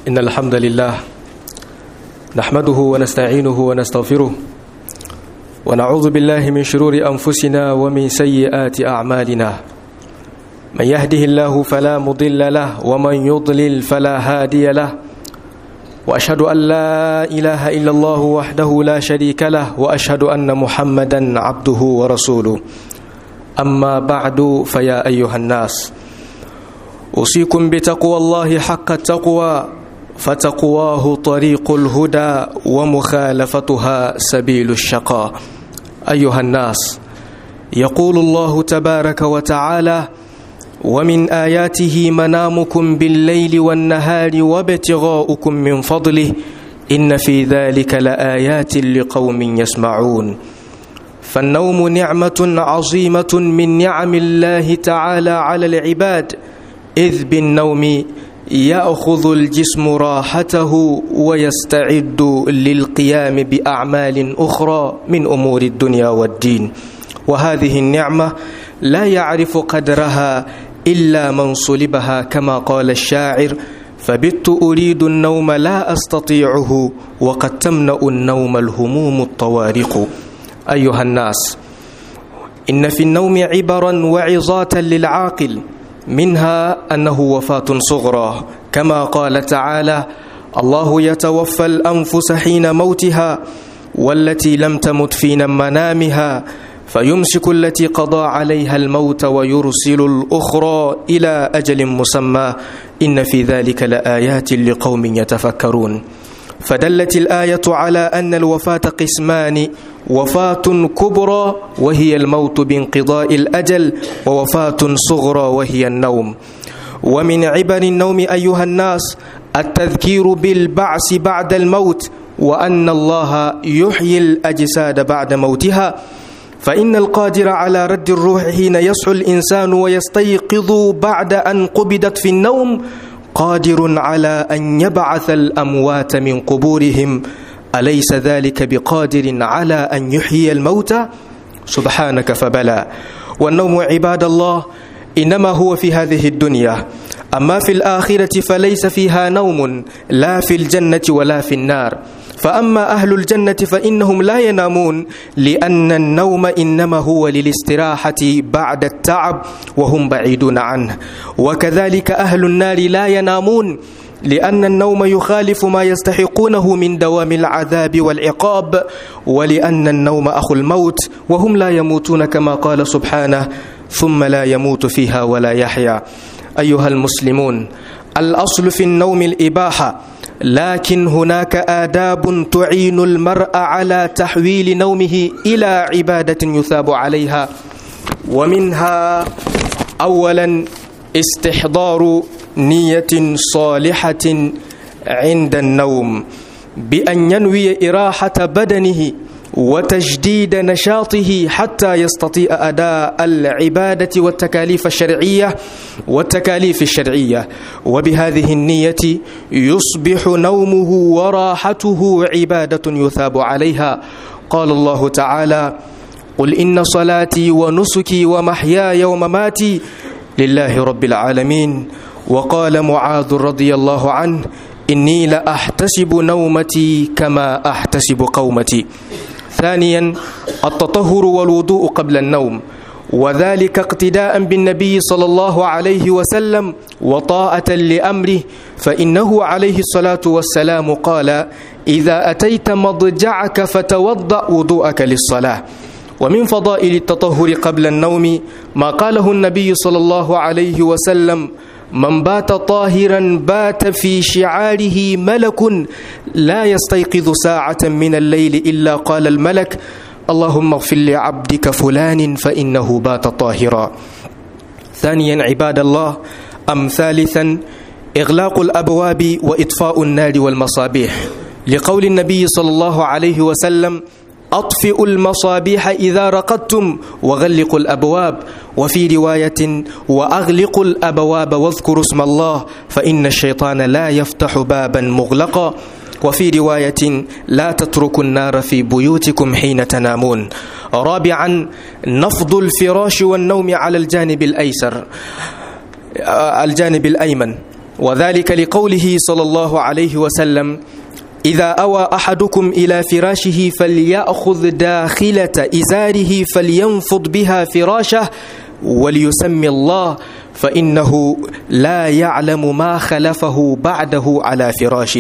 إن الحمد لله نحمده ونستعينه ونستغفره ونعوذ بالله من شرور أنفسنا ومن سيئات أعمالنا من يهده الله فلا مضل له ومن يضلل فلا هادي له وأشهد أن لا إله إلا الله وحده لا شريك له وأشهد أن محمدا عبده ورسوله أما بعد فيا أيها الناس أوصيكم بتقوى الله حق التقوى فتقواه طريق الهدى ومخالفتها سبيل الشقاء أيها الناس يقول الله تبارك وتعالى ومن آياته منامكم بالليل والنهار وابتغاؤكم من فضله إن في ذلك لآيات لقوم يسمعون فالنوم نعمة عظيمة من نعم الله تعالى على العباد إذ بالنوم يأخذ الجسم راحته ويستعد للقيام بأعمال أخرى من أمور الدنيا والدين وهذه النعمة لا يعرف قدرها إلا من صلبها كما قال الشاعر فبت أريد النوم لا أستطيعه وقد تمنأ النوم الهموم الطوارق أيها الناس إن في النوم عبرا وعظات للعاقل منها أنه وفاة صغرى كما قال تعالى الله يتوفى الأنفس حين موتها والتي لم تمت في منامها فيمسك التي قضى عليها الموت ويرسل الأخرى إلى أجل مسمى إن في ذلك لآيات لقوم يتفكرون فدلت الآية على أن الوفاة قسمان وفاة كبرى وهي الموت بانقضاء الأجل ووفاة صغرى وهي النوم ومن عبر النوم أيها الناس التذكير بالبعث بعد الموت وأن الله يحيي الأجساد بعد موتها فإن القادر على رد الروح حين يصحو الإنسان ويستيقظ بعد أن قبضت في النوم قادر على أن يبعث الأموات من قبورهم أليس ذلك بقادر على أن يحيي الموتى سبحانك فبلى والنوم عباد الله إنما هو في هذه الدنيا أما في الآخرة فليس فيها نوم لا في الجنة ولا في النار فأما أهل الجنة فإنهم لا ينامون لأن النوم إنما هو للاستراحة بعد التعب وهم بعيدون عنه وكذلك أهل النار لا ينامون لأن النوم يخالف ما يستحقونه من دوام العذاب والعقاب ولأن النوم أخو الموت وهم لا يموتون كما قال سبحانه ثم لا يموت فيها ولا يحيا أيها المسلمون الأصل في النوم الإباحة لكن هناك آداب تعين المرء على تحويل نومه إلى عبادة يثاب عليها ومنها أولا استحضار نية صالحة عند النوم بأن ينوي إراحة بدنه وتجديد نشاطه حتى يستطيع أداء العبادة والتكاليف الشرعية والتكاليف الشرعية وبهذه النية يصبح نومه وراحته عبادة يثاب عليها قال الله تعالى قل إن صلاتي ونسكي ومحياي ومماتي لله رب العالمين وقال معاذ رضي الله عنه إني لأحتسب نومتي كما أحتسب قومتي ثانيا التطهر والوضوء قبل النوم وذلك اقتداء بالنبي صلى الله عليه وسلم وطاعة لأمره فإنه عليه الصلاة والسلام قال إذا أتيت مضجعك فتوضأ وضوءك للصلاة ومن فضائل التطهر قبل النوم ما قاله النبي صلى الله عليه وسلم من بات طاهرا بات في شعاره ملك لا يستيقظ ساعة من الليل إلا قال الملك اللهم اغفر لعبدك فلان فإنه بات طاهرا ثانيا عباد الله أم ثالثا إغلاق الأبواب وإطفاء النار والمصابيح لقول النبي صلى الله عليه وسلم أطفئوا المصابيح إذا رقدتم وغلقوا الأبواب وفي رواية وأغلقوا الأبواب واذكروا اسم الله فإن الشيطان لا يفتح بابا مغلقا وفي رواية لا تتركوا النار في بيوتكم حين تنامون رابعا نفض الفراش والنوم على الجانب الأيسر الجانب الأيمن وذلك لقوله صلى الله عليه وسلم إذا أوى أحدكم إلى فراشه فليأخذ داخلة إزاره فلينفض بها فراشه وليسمي الله فإنه لا يعلم ما خلفه بعده على فراشه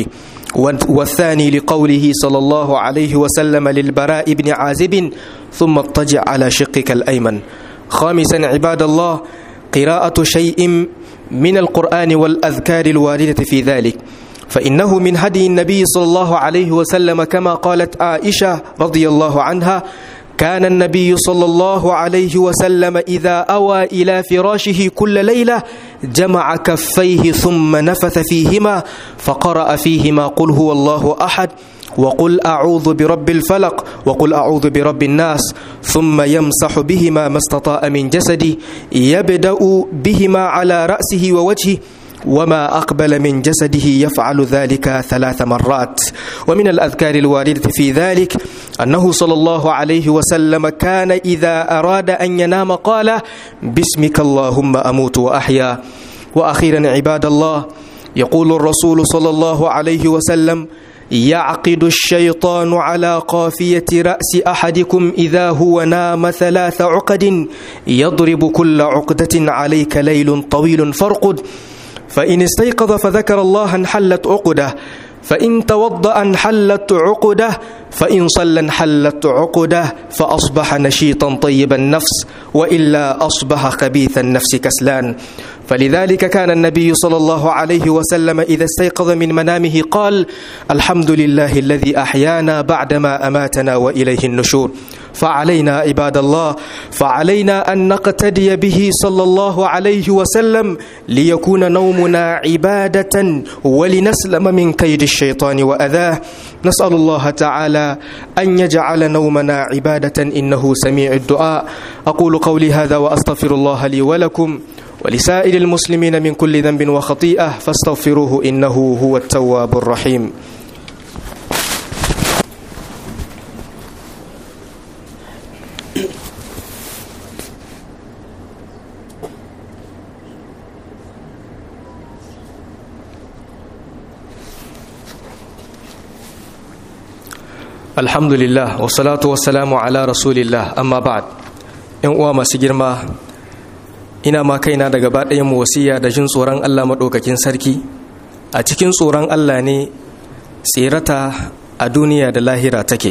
والثاني لقوله صلى الله عليه وسلم للبراء بن عازب ثم اضطجع على شقك الأيمن خامسا عباد الله قراءة شيء من القرآن والأذكار الواردة في ذلك فإنه من هدي النبي صلى الله عليه وسلم كما قالت عائشة رضي الله عنها كان النبي صلى الله عليه وسلم إذا أوى إلى فراشه كل ليلة جمع كفيه ثم نفث فيهما فقرأ فيهما قل هو الله أحد وقل أعوذ برب الفلق وقل أعوذ برب الناس ثم يمسح بهما ما استطاع من جسدي يبدأ بهما على رأسه ووجهه وما أقبل من جسده يفعل ذلك ثلاث مرات ومن الأذكار الواردة في ذلك أنه صلى الله عليه وسلم كان إذا أراد أن ينام قال باسمك اللهم أموت وأحيا وأخيرا عباد الله يقول الرسول صلى الله عليه وسلم يعقد الشيطان على قافية رأس أحدكم إذا هو نام ثلاث عقد يضرب كل عقدة عليك ليل طويل فارقد فإن استيقظ فذكر الله انحلت عقده فإن توضأ انحلت عقده فإن صلى انحلت عقده فأصبح نشيطا طيب النفس وإلا أصبح خبيث النفس كسلان فلذلك كان النبي صلى الله عليه وسلم إذا استيقظ من منامه قال الحمد لله الذي أحيانا بعدما أماتنا وإليه النشور فعلينا عباد الله فعلينا أن نقتدي به صلى الله عليه وسلم ليكون نومنا عبادة ولنسلم من كيد الشيطان وأذاه نسأل الله تعالى أن يجعل نومنا عبادة إنه سميع الدعاء أقول قولي هذا وأستغفر الله لي ولكم ولسائر المسلمين من كل ذنب وخطيئة فاستغفروه إنه هو التواب الرحيم alhamdulillah wasalatu wasalamu ala rasulillah amma ba'd yan uwa masu girma ina ma kaina da gaba ɗayan wasiya da jin tsoron Allah maɗaukakin sarki a cikin tsoron Allah ne tsirata a duniya da lahira take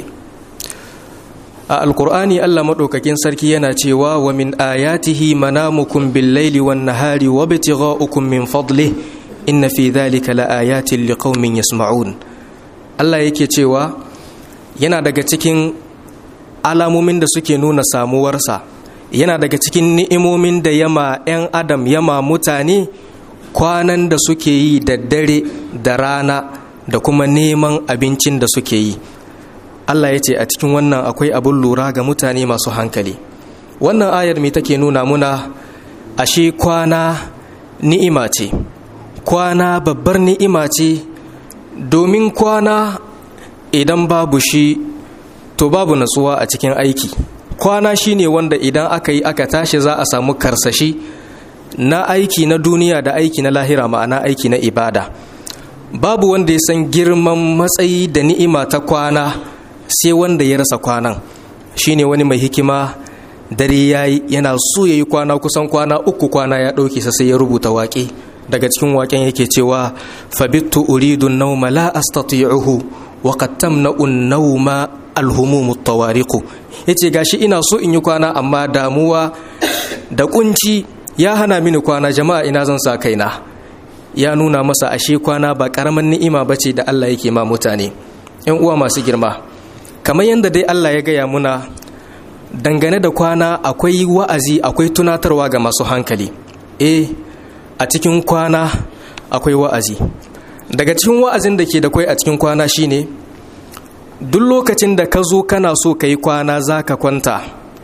a alkur'ani Allah maɗaukakin sarki yana cewa wa min ayatihi manamukum bil laili wan nahari wa ibtigha'ukum min fadlih inna fi dhalika la ayatin liqaumin yasma'un Allah yake cewa yana daga cikin alamomin da suke nuna samuwarsa yana daga cikin ni'imomin da yama 'yan adam yama mutane kwanan da suke yi da dare da rana da kuma neman abincin da suke yi Allah ya ce a cikin wannan akwai abin lura ga mutane masu hankali wannan ayar mai take nuna muna ashe kwana ni'ima ce kwana babbar ni'ima ce domin kwana idan babu shi to babu natsuwa a cikin aiki kwana shine wanda idan aka yi aka tashi za a samu karsashi na aiki na duniya da aiki na lahira ma'ana aiki na ibada babu wanda ya san girman matsayi da ni'ima ta kwana sai wanda ya rasa kwanan shine wani mai hikima dare yayi yana so yayi kwana kusan kwana uku kwana ya ɗauke sa sai ya rubuta waƙe daga cikin waƙen yake cewa fabittu uridu nauma la astati'uhu wa qad tamna'u an-nawma al-humum at-tawariq yace gashi ina so in yi kwana amma damuwa da kunci ya hana mini kwana jama'a ina zan sa kaina ya nuna masa ashe kwana ba karaman ni'ima bace da Allah yake ma mutane ƴan uwa masu girma kamar yadda dai Allah ya gaya muna dangane da kwana akwai wa'azi akwai tunatarwa ga masu hankali eh a cikin kwana akwai wa'azi daga cikin wa'azin da ke da kwai a cikin kwana shine duk lokacin da ka zo kana so ka yi kwana za ka kwanta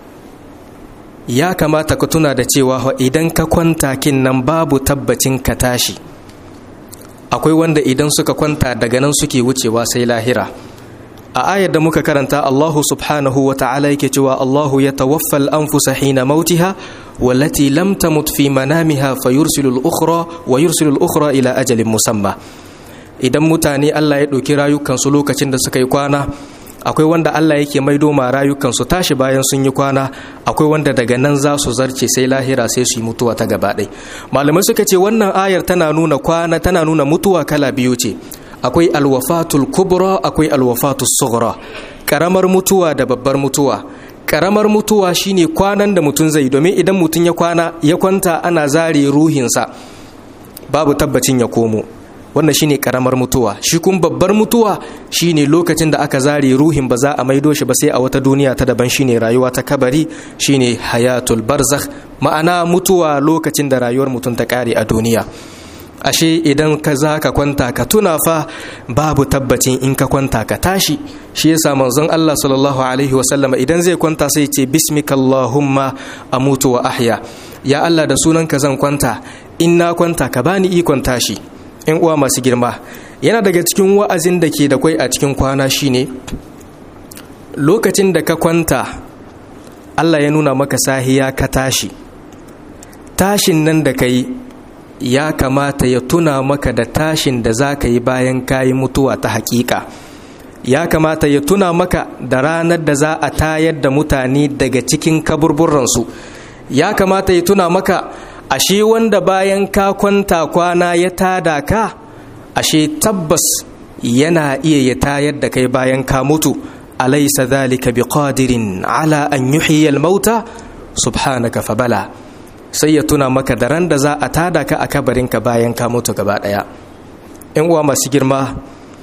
ya kamata ka tuna da cewa idan ka kwanta kin nan babu tabbacin ka tashi akwai wanda idan suka kwanta daga nan suke wucewa sai lahira a ayar da muka karanta Allahu subhanahu wa ta'ala yake cewa Allahu ya tawaffal anfusa hina mautiha wallati lam tamut fi manamiha fayursilu al-ukhra wa yursilu al-ukhra ila ajalin musamma idan mutane Allah ya ɗauki rayukansu lokacin da suka yi kwana akwai wanda Allah yake maido ma rayukansu tashi bayan sun yi kwana akwai wanda daga nan za su zarce sai lahira sai su yi mutuwa ta gaba ɗai malamai suka ce wannan ayar tana nuna kwana tana nuna mutuwa kala biyu ce akwai alwafatul kubra akwai alwafatul sughra karamar mutuwa da babbar mutuwa karamar mutuwa shine kwanan da mutum zai domin idan mutum ya kwana ya kwanta ana zare ruhinsa babu tabbacin ya komo wannan shine karamar mutuwa shi kun babbar mutuwa shine lokacin da aka zare ruhin ba za a maido shi ba sai a wata duniya ta daban shine rayuwa ta kabari shine hayatul barzakh ma'ana mutuwa lokacin da rayuwar mutum ta kare a duniya ashe idan ka za ka kwanta ka tuna fa babu tabbacin in ka kwanta ka tashi shi yasa manzon Allah sallallahu alaihi wasallama idan zai kwanta sai ce bismikallahumma amutu wa ahya ya Allah da sunanka zan kwanta in na kwanta ka bani ikon tashi in uwa masu girma yana daga cikin wa'azin da ke da kwai a cikin kwana shine lokacin da ka kwanta Allah ya nuna maka sahiya ka tashi tashin nan da ka yi ya kamata ya tuna maka da tashin da za ka yi bayan kayi mutuwa ta hakika ya kamata ya tuna maka da ranar da za a tayar da mutane daga cikin kaburburansu ya kamata ya tuna maka ashe wanda bayan ka kwanta kwana ya tada ka ashe tabbas yana iya ya tayar da kai bayan ka mutu alaysa dhalika biqadirin ala an yuhyiya al-mauta subhanaka fabala sai ya tuna maka da ran da za a tada ka a kabarinka bayan ka mutu gaba daya yan uwa masu girma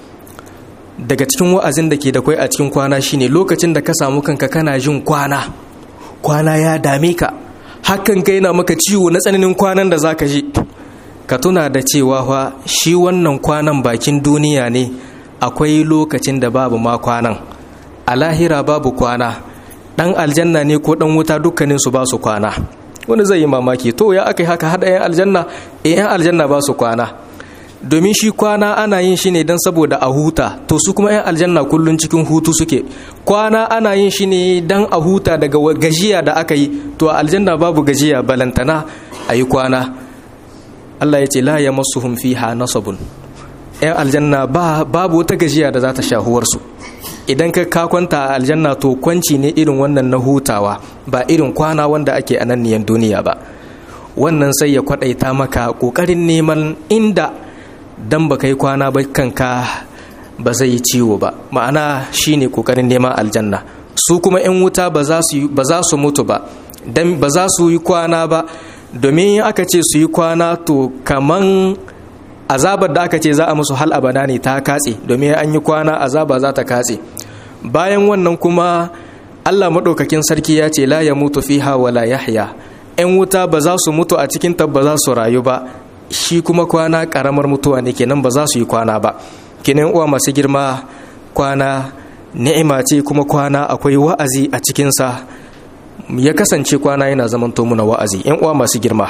daga cikin wa'azin da ke da kwai a cikin kwana shine lokacin da ka samu kanka kana jin kwana kwana ya dame ka hakan kai na maka ciwo na tsananin kwanan da za ka ji ka tuna da cewa fa shi wannan kwanan bakin duniya ne akwai lokacin da babu ma kwanan a lahira babu kwana dan aljanna ne ko dan wuta dukkanin su ba su kwana wani zai yi mamaki to ya aka yi haka haɗa yan aljanna eh yan aljanna ba su kwana domin shi kwana ana yin shi ne don saboda a huta to su kuma 'yan aljanna kullum cikin hutu suke kwana ana yin shi ne don a huta daga gajiya da aka yi to a aljanna babu gajiya balantana a yi kwana Allah ya ce la ya masu fiha nasabun 'yan aljanna babu wata gajiya da za ta shahuwarsu idan ka ka kwanta a aljanna to kwanci ne irin wannan na hutawa ba irin kwana wanda ake a nan duniya ba wannan sai ya kwadaita maka kokarin neman inda dan ba kai kwana ba kanka ba zai yi ciwo ba ma'ana shine kokarin neman aljanna su kuma 'yan wuta ba za su mutu ba dan ba za su yi kwana ba domin aka ce su yi kwana to kaman azabar da aka ce za a musu hal abada ne ta katse domin an yi kwana azaba za ta katse bayan wannan kuma allah maɗaukakin sarki ya ce la ya mutu fiha wala yahya 'yan wuta ba za su mutu a cikin ba za su rayu ba shi kuma kwana karamar mutuwa ne kenan ba za su yi kwana ba kenan uwa masu girma kwana ni'ima ce kuma kwana akwai wa'azi a cikinsa ya kasance kwana yana zamanto muna wa'azi yan uwa masu girma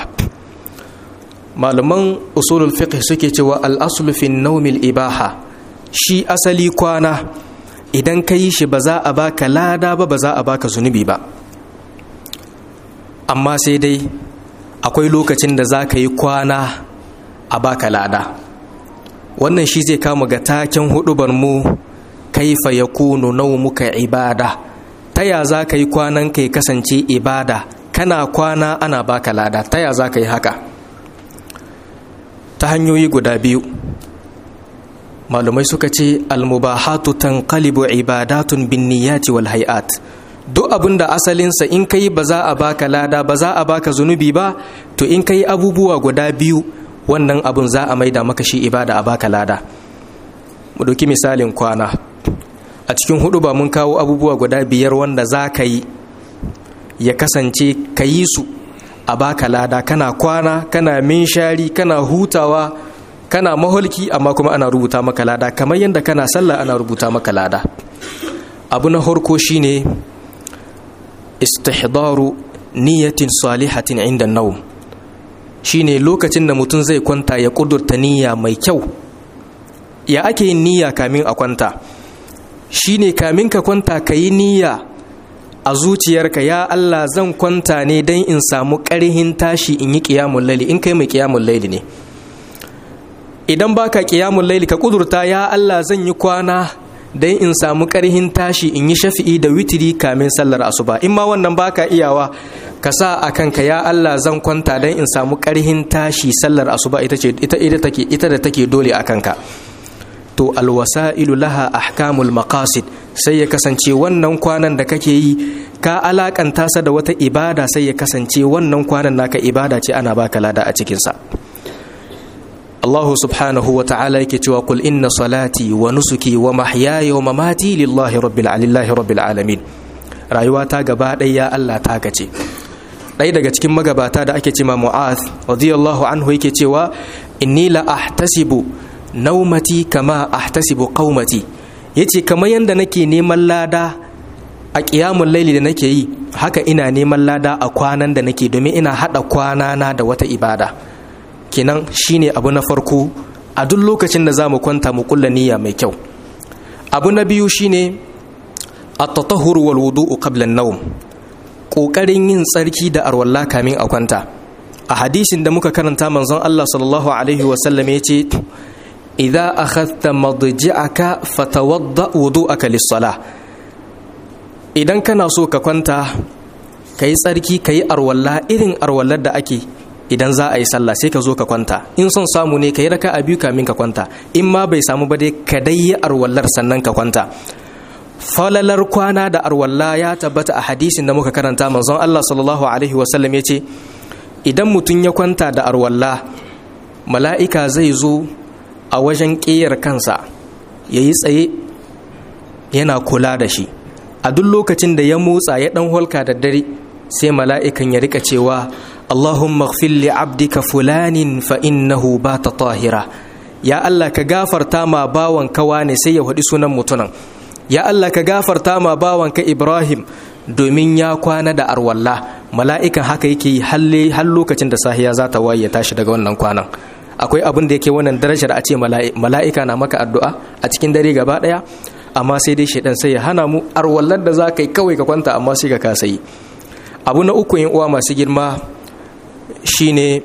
malaman usulul fiqh suke cewa al-aslu fi nawmil ibaha shi asali kwana idan ka yi shi ba za a baka lada ba ba za a baka zunubi ba amma sai dai akwai lokacin da za ka yi kwana a baka lada wannan shi zai kama ga taken hudubar mu kaifa ya kunu muka ibada ta ya za ka yi kwanan ka kasance ibada kana kwana ana baka lada ta ya za ka yi haka ta hanyoyi guda biyu malumai suka ce almubahatu tanqalibu ibadatun bin niyyati wal hay'at duk abin da asalinsa in kai ba za a baka lada ba za a baka zunubi ba to in kai abubuwa guda biyu wannan abun za a maida maka shi ibada a baka lada mu ɗauki misalin kwana a cikin hudu ba mun kawo abubuwa guda biyar wanda za ka yi ya kasance ka yi su a baka lada kana kwana kana minshari kana hutawa kana maholki amma kuma ana rubuta maka lada kamar yadda kana sallah ana rubuta maka lada abu na harko shine istihdaru niyatin salihatin inda naum shine lokacin da mutum zai kwanta ya kudurta niyya mai kyau ya ake yin niyya kamin a kwanta shine kamin ka kwanta ka yi niyya a zuciyarka ya Allah zan kwanta ne don in samu ƙarhin tashi in yi ƙiyamun laili in kai mai ƙiyamun laili ne idan baka ƙiyamun laili ka ƙudurta ya Allah zan yi kwana don in samu ƙarhin tashi in yi shafi'i da witiri kamin sallar asuba in ma wannan baka iyawa ka sa a kanka ya Allah zan kwanta don in samu ƙarhin tashi sallar asuba ita ce ita ita da take dole a kanka to alwasa'ilu laha ahkamul maqasid sai ya kasance wannan kwanan da kake yi ka alakanta sa da wata ibada sai ya kasance wannan kwanan naka ibada ce ana baka lada a cikin sa Allah subhanahu wa ta'ala yake cewa kul inna salati wa nusuki wa mahyaya wa mamati lillahi rabbil alillahi rabbil alamin rayuwa ta gaba ɗaya ya Allah ta gace ɗaya daga cikin magabata da ake cewa Mu'az radiyallahu anhu yake cewa inni la ahtasibu naumati kama ahtasibu qaumati yace kamar yanda nake neman lada a ƙiyamun laili da nake yi haka ina neman lada a kwanan da nake domin ina haɗa kwanana da wata ibada kenan shine abu na farko a duk lokacin da za mu kwanta mu kulla niyya mai kyau abu na biyu shine at-tatahhur wal wudu'u qabla an-nawm kokarin yin tsarki da arwalla kamin a kwanta a hadisin da muka karanta manzon Allah sallallahu alaihi wa sallam yace idza akhadhta madji'aka fatawadda wudu'aka lis-salah idan kana so ka kwanta kai tsarki kai arwalla irin arwallar da ake idan za a yi sallah sai ka zo ka kwanta in son samu ne ka yi raka a biyu kamin ka kwanta in ma bai samu ba dai ka dai yi arwallar sannan ka kwanta falalar kwana da arwalla ya tabbata a hadisin da muka karanta manzon Allah sallallahu alaihi wasallam ya ce idan mutum ya kwanta da arwalla mala'ika zai zo a wajen ƙeyar kansa ya yi tsaye yana kula da shi a duk lokacin da ya motsa ya ɗan holka da dare sai mala'ikan ya rika cewa Allahumma ighfir li abdika fulanin fa innahu bata tahira ya Allah ka gafarta ma bawan kawa ne sai ya faɗi sunan mutunan ya Allah ka gafarta ma bawan ka Ibrahim domin ya kwana da arwalla mala'ikan haka yake yi halle har lokacin da sahiya za ta waye tashi daga wannan kwanan akwai abin da yake wannan darajar a ce mala'ika na maka addu'a a cikin dare gaba ɗaya amma sai dai shaidan sai ya hana mu arwallar da za ka yi kawai ka kwanta amma sai ka kasa yi abu na uku yin uwa masu girma shine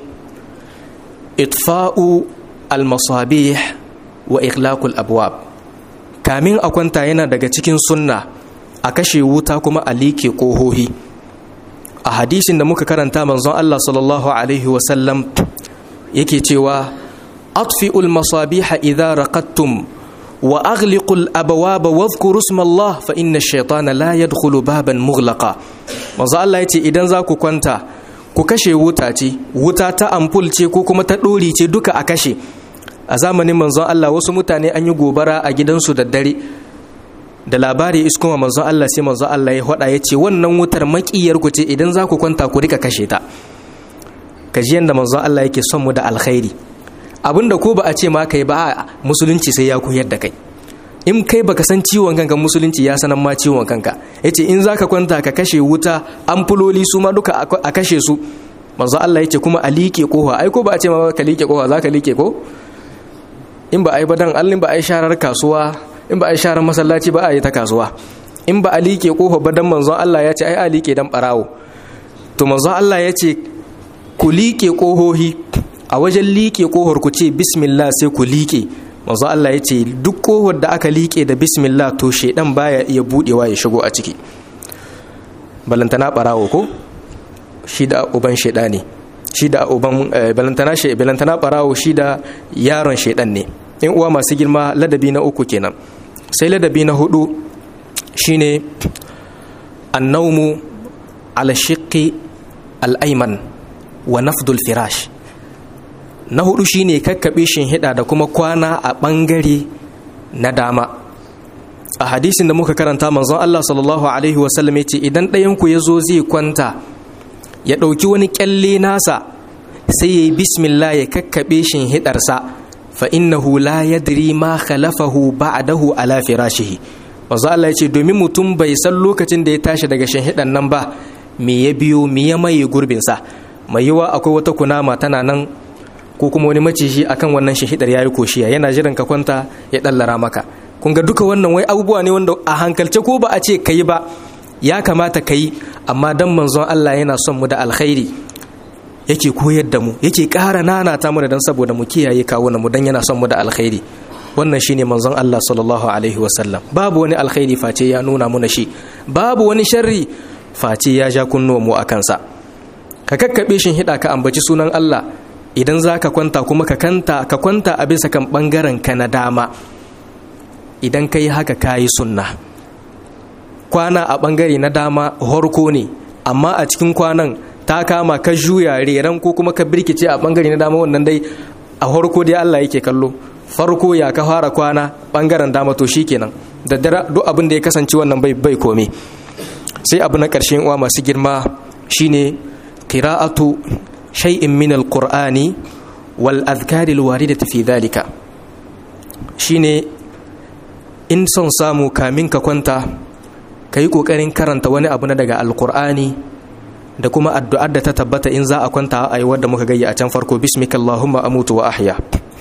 itfa'u almasabih wa ikhlaqul abwab kamin a kwanta yana daga cikin sunna a kashe wuta kuma a like kohohi a hadisin da muka karanta manzon Allah sallallahu alaihi wasallam yake cewa atfi'ul masabiha idza raqattum wa aghliqul abwaba wadhkuru isma Allah fa inna ash-shaytana la yadkhulu baban mughlaqa manzo Allah yace idan za ku kwanta ku kashe wuta ce wuta ta ampul ce ko kuma ta ɗori ce duka a kashe a zamanin manzon Allah wasu mutane an yi gobara a gidansu da dare da labari iskuma manzon Allah sai manzon Allah ya hada ya ce wannan wutar makiyar ku ce idan za ku kwanta ku rika kashe ta kaji yanda manzon Allah yake son mu da alkhairi abinda ko ba a ce ma kai ba musulunci sai ya koyar da kai in kai baka san ciwon kanka musulunci ya sanan ma ciwon kanka yace in zaka kwanta ka kashe wuta amfuloli su ma duka a kashe su manzo Allah yace kuma a liƙe kofa ai ko ba a ce ma ka liƙe kofa zaka liƙe ko in ba ai badan allin ba ai sharar kasuwa in ba ai sharar masallaci ba a yi ta kasuwa in ba a liƙe kofa badan manzo Allah ya ce ai a liƙe dan barawo to manzo Allah ya ce ku liƙe kohohi a wajen liƙe kohar ku ce bismillah sai ku liƙe manzo Allah ya ce duk kohar da aka liƙe da bismillah to shedan baya iya budewa ya shigo a ciki balantana barawo ko shi da uban sheda ne shi da uban balantana she balantana barawo shi da yaron shedan ne in uwa masu girma ladabi na uku kenan sai ladabi na hudu shine annaumu ala shiqqi al-ayman wa nafdul firash na hudu shine kakkaɓe hida da kuma kwana a ɓangare na dama a hadisin da muka karanta manzon Allah sallallahu alaihi wasallam ce idan ɗayanku ya zo zai kwanta ya ɗauki wani ƙyalle nasa sai ya yi bismillah ya kakkaɓe hidarsa fa innahu la yadri ma khalafahu ba'dahu ala firashihi manzon Allah ya ce domin mutum bai san lokacin da ya tashi daga hidan nan ba me ya biyo me ya maye gurbinsa mai yiwa akwai wata kunama tana nan ko kuma wani maciji akan wannan shahidar yayi koshiya yana jiran ka kwanta ya dallara maka kun ga duka wannan wai abubuwa ne wanda a hankalce ko ba a ce kai ba ya kamata ka yi amma dan manzon Allah yana son mu da alkhairi yake koyar da mu yake ƙara nanata mu da dan saboda mu kiyaye kawunan mu dan yana son mu da alkhairi wannan shine manzon Allah sallallahu alaihi wasallam babu wani alkhairi face ya nuna muna shi babu wani sharri face ya ja kunnuwan mu akan sa ka kakkabe shin hida ka ambaci sunan Allah idan za ka kwanta kuma ka kanta ka kwanta a bisa kan bangaren ka na dama idan ka yi haka ka yi sunna kwana a bangare na dama horko ne amma a cikin kwanan ta kama ka juya reran ko kuma ka birkice a bangare na dama wannan dai a horko dai Allah yake kallo farko ya ka fara kwana bangaren dama to shikenan da dare duk abin da ya kasance wannan bai bai kome sai abu na ƙarshen uwa masu girma shine qira'atu shay'in min alqur'ani wal adhkari alwaridati fi dhalika shine in son samu kamin ka kwanta kai kokarin karanta wani abu na daga alqur'ani da kuma addu'ar da ta tabbata in za a kwanta a yi wadda muka gayya a can farko bismikallahumma amutu wa ahya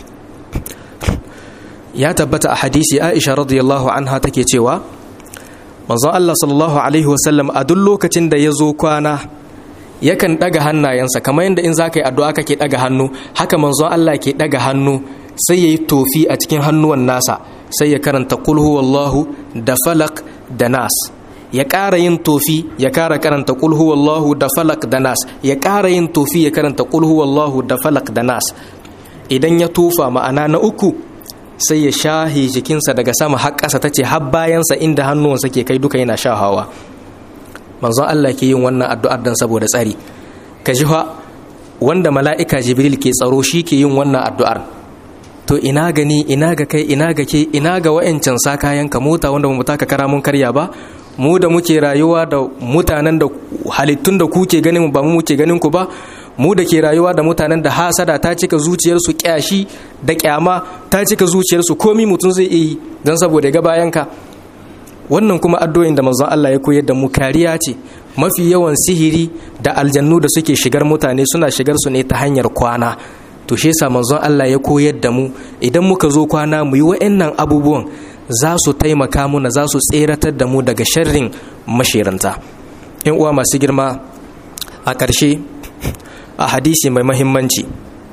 ya tabbata a hadisi aisha radiyallahu anha take cewa manzon Allah sallallahu alaihi wasallam a duk lokacin da ya zo kwana yakan daga hannayensa kamar yadda in za ka yi addu'a kake daga hannu haka manzon Allah ke daga hannu sai ya yi tofi a cikin hannuwan nasa sai ya karanta kul huwallahu da falak da nas ya ƙara yin tofi ya ƙara karanta kul huwallahu da falak da nas ya ƙara yin tofi ya karanta kul huwallahu da falak da nas idan ya tofa ma'ana na uku sai ya shahi jikinsa daga sama har ƙasa ta ce har bayansa inda hannuwansa ke kai duka yana shahawa manzon Allah ke yin wannan addu'ar dan saboda tsari ka ji fa wanda mala'ika jibril ke tsaro shi ke yin wannan addu'ar to ina gani ina ga kai ina ga ke ina ga wa'ancan sa kayan ka mota wanda mu taka kara mun karya ba mu da muke rayuwa da mutanen da halittun da kuke ganin mu ba mu muke ganin ku ba mu da ke rayuwa da mutanen da hasada ta cika zuciyarsu kyashi da kyama ta cika zuciyarsu komi mutum zai iya yi don saboda ga bayanka wannan kuma addu'o'in da manzon Allah ya koyar da mu kariya ce mafi yawan sihiri da aljannu da suke shigar mutane suna shigar su ne ta hanyar kwana to shi yasa manzon Allah ya koyar da mu idan muka zo kwana mu yi wa'annan abubuwan za su taimaka muna za su tseratar da mu daga sharrin mashiranta yan uwa masu girma a ƙarshe a hadisi mai mahimmanci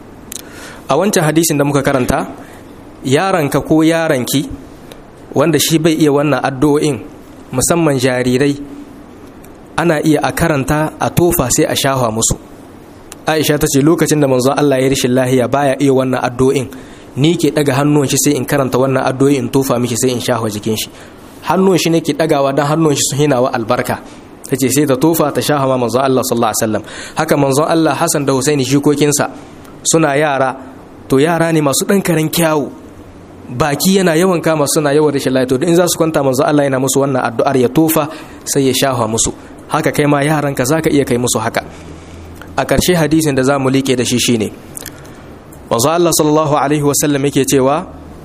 a wancan hadisin da muka karanta yaranka ko yaranki wanda shi bai iya wannan addu'o'in musamman jarirai ana iya a karanta a tofa sai a shafa musu aisha ta ce lokacin da manzon Allah ya rishin lahiya baya iya wannan addu'o'in ni ke daga hannun shi sai in karanta wannan addu'o'in tofa miki sai in shafa jikin shi hannun shi ne ke dagawa dan hannun shi sun hinawa albarka ta ce sai ta tofa ta sha hama manzon Allah sallallahu alaihi wasallam haka manzon Allah Hassan da Husaini shikokinsa suna yara to yara ne masu dan karen kyawu baki yana yawan kama suna yawan rashin lafiya to in za su kwanta manzon Allah yana musu wannan addu'ar ya tofa sai ya shafa musu haka kai ma yaran ka zaka iya kai musu haka a ƙarshe hadisin da zamu like da shi shine manzon Allah sallallahu alaihi wasallam yake cewa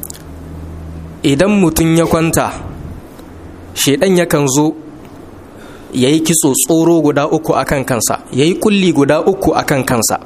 idan mutum ya kwanta shedan yakan zo ya yi kitso tsoro guda uku a kan kansa ya yi kulli guda uku a kan kansa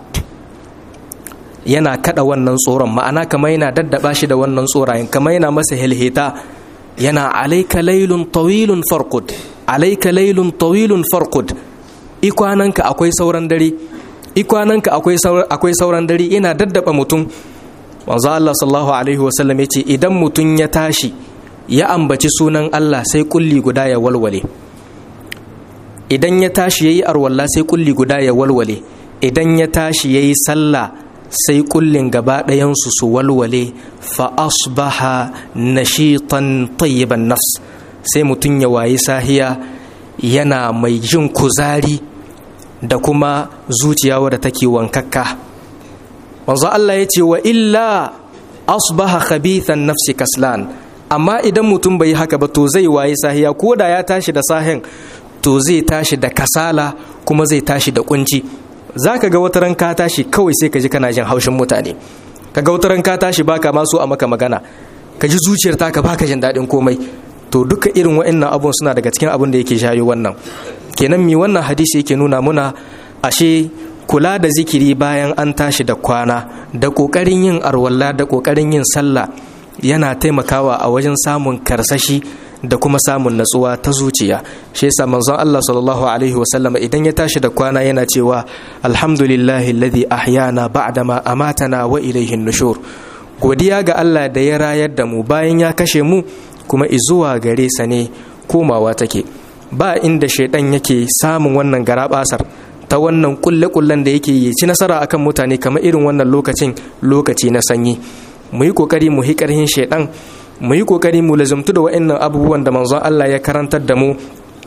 yana kada wannan tsoron ma'ana kama yana daddaba shi da wannan tsorayen kama yana masa hilhita yana alaika lailun tawilun farkud alaika lailun tawilun farkud ikwananka akwai sauran dare ikwananka akwai sauran dare yana daddaba mutum manzo Allah sallallahu alaihi wasallam yace idan mutum ya tashi ya ambaci sunan Allah sai kulli guda ya walwale idan ya tashi ya yi arwalla sai kulli guda ya walwale idan ya tashi ya yi sallah sai kullin gaba ɗayansu su walwale fa asbaha nashitan tayyiban nafs sai mutum ya wayi sahiya yana mai jin kuzari da kuma zuciya wadda take wankakka manzo Allah ya ce wa illa asbaha khabithan nafsi kaslan amma idan mutum bai haka ba to zai wayi sahiya ko da ya tashi da sahin to zai tashi da kasala kuma zai tashi da kunci za ka ga wata ran ka tashi kawai sai ka ji kana jin haushin mutane ka ga wata ran ka tashi baka ma so a maka magana ka ji zuciyar taka baka jin daɗin komai to duka irin wa'annan abun suna daga cikin abun da yake shayo wannan kenan mi wannan hadisi yake nuna muna ashe kula da zikiri bayan an tashi da kwana da ƙoƙarin yin arwalla da ƙoƙarin yin sallah yana taimakawa a wajen samun karsashi da kuma samun natsuwa ta zuciya shi yasa manzon Allah sallallahu alaihi wasallam idan ya tashi da kwana yana cewa alhamdulillahi alladhi ahyana ba'da ma amatana wa ilayhi nushur godiya ga Allah da ya rayar da mu bayan ya kashe mu kuma izuwa gare sa ne komawa take ba inda shaidan yake samun wannan garabasar ta wannan kulle-kullen da yake yi ci nasara akan mutane kamar irin wannan lokacin lokaci na sanyi mu yi kokari mu hi karhin shaidan mu yi kokari mu lazumtu da wa'annan abubuwan da manzon Allah ya karantar da mu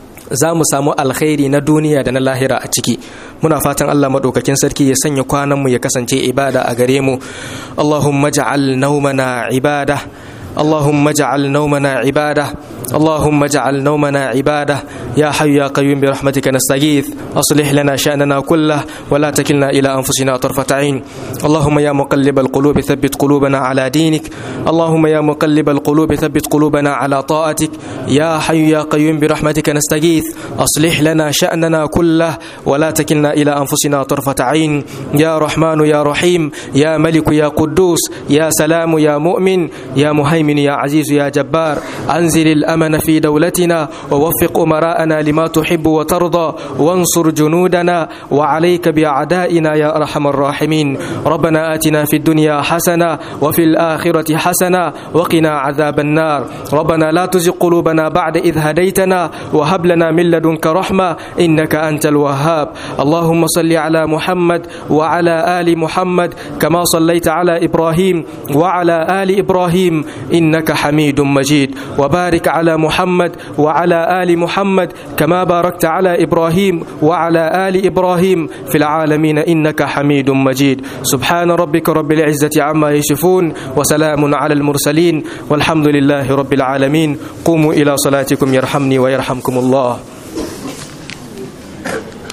za mu samu alkhairi na duniya da na lahira a ciki muna fatan Allah madaukakin sarki ya sanya kwanan mu ya kasance ibada a gare mu Allahumma ja'al nawmana ibada اللهم اجعل نومنا عباده اللهم اجعل نومنا عباده يا حي يا قيوم برحمتك نستغيث اصلح لنا شاننا كله ولا تكلنا الى انفسنا طرفه عين اللهم يا مقلب القلوب ثبت قلوبنا على دينك اللهم يا مقلب القلوب ثبت قلوبنا على طاعتك يا حي يا قيوم برحمتك نستغيث اصلح لنا شاننا كله ولا تكلنا الى انفسنا طرفه عين يا رحمن يا رحيم يا ملك يا قدوس يا سلام يا مؤمن يا مهيمن المهيمن يا عزيز يا جبار أنزل الأمن في دولتنا ووفق أمراءنا لما تحب وترضى وانصر جنودنا وعليك بأعدائنا يا أرحم الراحمين ربنا آتنا في الدنيا حسنة وفي الآخرة حسنة وقنا عذاب النار ربنا لا تزغ قلوبنا بعد إذ هديتنا وهب لنا من لدنك رحمة إنك أنت الوهاب اللهم صل على محمد وعلى آل محمد كما صليت على إبراهيم وعلى آل إبراهيم إنك حميد مجيد وبارك على محمد وعلى آل محمد كما باركت على إبراهيم وعلى آل إبراهيم في العالمين إنك حميد مجيد سبحان ربك رب العزة عما يصفون وسلام على المرسلين والحمد لله رب العالمين قوموا إلى صلاتكم يرحمني ويرحمكم الله